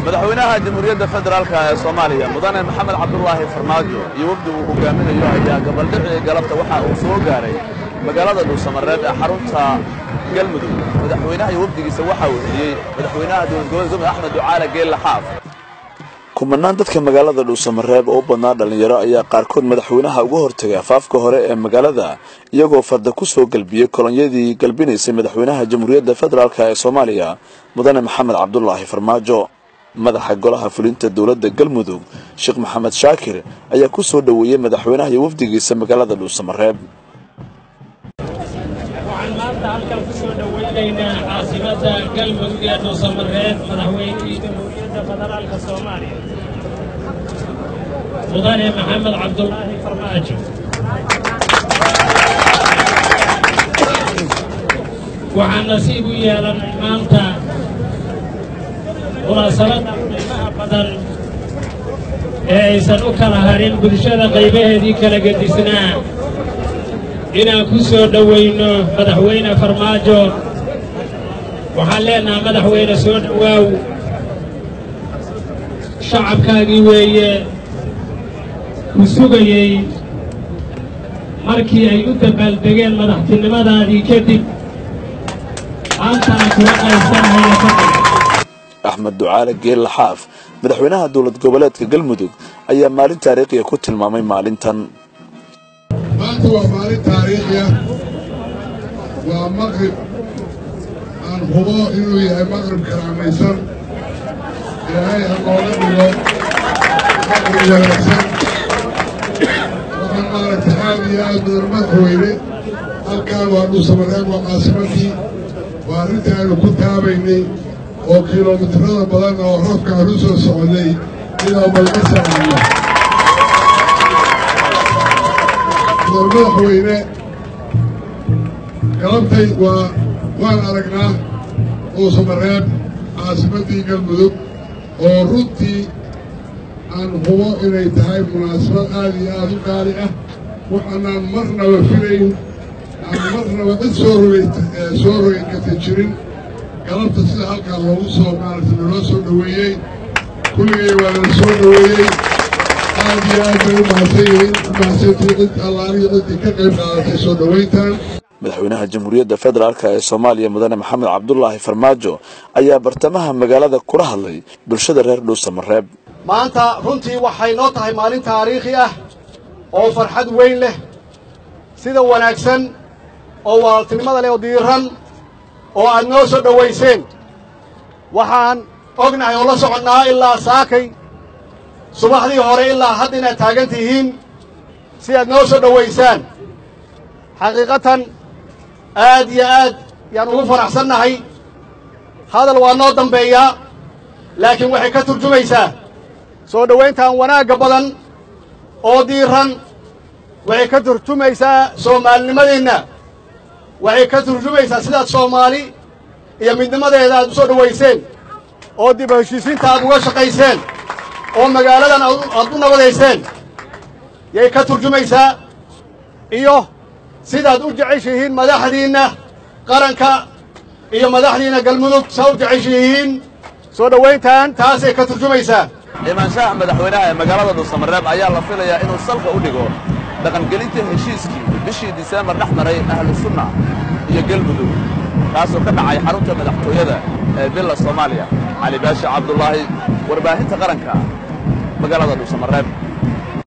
madaxweynaha jamhuuriyadda federaalka ee soomaaliya mudane maxamed cabdulaahi farmaajo iyo wafdi uu hogaaminayo ayaa gabaldhicii galabta waxa uu soo gaaray magaalada dhuusamareeb ee xarunta galmudug madaxweynaha iyo wafdigiisa waxa uu heliyey madaxweynaha dowlad goboleed gomud axmed ducaale geelle xaaf kumanaan dadka magaalada dhuusamareeb oo u badnaa dhallinyaro ayaa qaarkood madaxweynaha uga hortegay afaafka hore ee magaalada iyagoo farda ku soo galbiyey kolonyadii galbinaysay madaxweynaha jamhuuriyadda federaalk ee soomaaliya mudane maxamed cabdulaahi farmaajo madaxa golaha fulinta dowladda galmudug sheekh maxamed shaakir ayaa ku soo dhoweeyey madaxweynaha iyo wafdigiisa magaalada dhuusamareeb waxaan maanta halkan ku soo dhowaynaynaa caasimada galmudug ee dhuusamareeb madaxweynihii jamhuuriyadda federaalka soomaaliya mudane maxamed cabdulaahi farmaajo waxaan nasiib u yeelannay maanta munaasabadda qiimaha badan ee aysan u kala harin bulshada qaybaheedii kala gedisnaa inaan ku soo dhowayno madaxweyne farmaajo waxaan leenaha madaxweyne soo dhowaaw shacabkaagii weeye ku sugayey markii ay u dabbaaldegeen madaxtinimadaadii kadib maantana kula qaysanaya faqi axmed ducaale geelle xaaf madaxweynaha dowlad goboleedka galmudug ayaa maalin taariikhiya ku tilmaamay maalintan maanta waa maalin taariikhi ah waa maqrib aan hubo inuu yahay maqrib karaamaysan ilaahay ha nooga dhigo maqrib wanaagsan waxaan maaragtay aad iyo aad mudan madaxweyne halkaan waa dhuusamareeb waa caasimadii waa arrintii aynu ku taabaynay oo kilomitirada badan oo roobka aan u soo soconnay inaan balga saacno mudan madaxweyne galabtay waa waan aragnaa dhuusamareeb caasimaddii galmudug oo runtii aan hubo inay tahay munaasabad aad iyo aad u qaali ah waxaanaan marnaba filayn aan marnaba cid soo rogay soo rogi karta jirin galabta sida halkaa loogu soo maaragtay naloo soo dhoweeyey kulligay waa nala soo dhoweeyey aad iyo aad bay u mahadsan yihiin mahadsantii cid allaaliyo ciddii ka qayb qaadatay soo dhowayntan madaxweynaha jamhuuriyadda federaalk ee soomaaliya mudane maxamed cabdulaahi farmaajo ayaa bartamaha magaalada kula hadlay bulshada reer dhuusamareeb maanta runtii waxay noo tahay maalin taariikhi ah oo farxad weyn leh sida wanaagsan oo walaaltinimada leh oo diiran oo aad noo soo dhowayseen waxaan ognahay oo la soconnaa ilaa saakay subaxdii hore ilaa hadda inaad taagan tihiin si aad noo soo dhowaysaan xaqiiqatan aad iyo aad yaan ugu faraxsannahay hadal waa noo dambeeyaa laakiin waxay ka turjumaysaa soo dhowayntan wanaagga badan oo diiran waxay ka turjumaysaa soomaalinimadeenna waxay ka turjumaysaa sidaad soomaali iyo midnimadeeda aad u soo dhowayseen oo dib heshiisiinta aad uga shaqayseen oo magaaladan aad u nabadayseen yay ka turjumaysaa iyo sidaad u jeceshihiin madaxdiinna qaranka iyo madaxdiinna galmudug saa u jeceshihiin soo dhowayntan taasay ka turjumaysaa imaanshaha madaxweynaha ee magaalada dhuusamareeb ayaa la filayaa inuu salka u dhigo dhaqangelinta heshiiskii bishii diseembar dhex maray ahlu sunna iyo galmudug kaasoo ka dhacay xarunta madaxtooyada ee villa soomaaliya cali baashi cabdulaahi warbaahinta qaranka magaalada dhuusamareeb